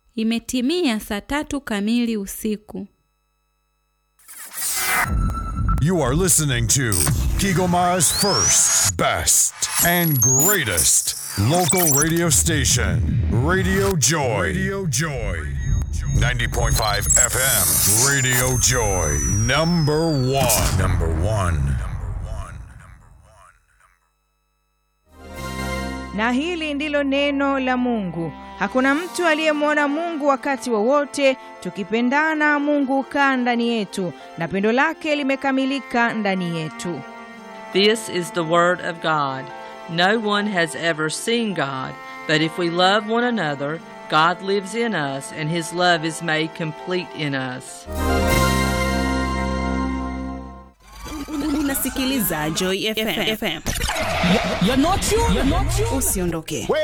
Imetimia saa tatu kamili usiku. You are listening to Kigoma's first, best, and greatest local radio station, Radio Joy. Radio Joy. 90.5 FM, Radio Joy. Number one. Number one. Na hili ndilo neno la Mungu. Hakuna mtu aliyemwona Mungu wakati wowote. Tukipendana, Mungu hukaa ndani yetu na pendo lake limekamilika ndani yetu. This is the Word of God. No one has ever seen God, but if we love one another, God lives in us, and His love is made complete in us. Unasikiliza Joy FM. FM. You're not you. You're not you. Usiondoke.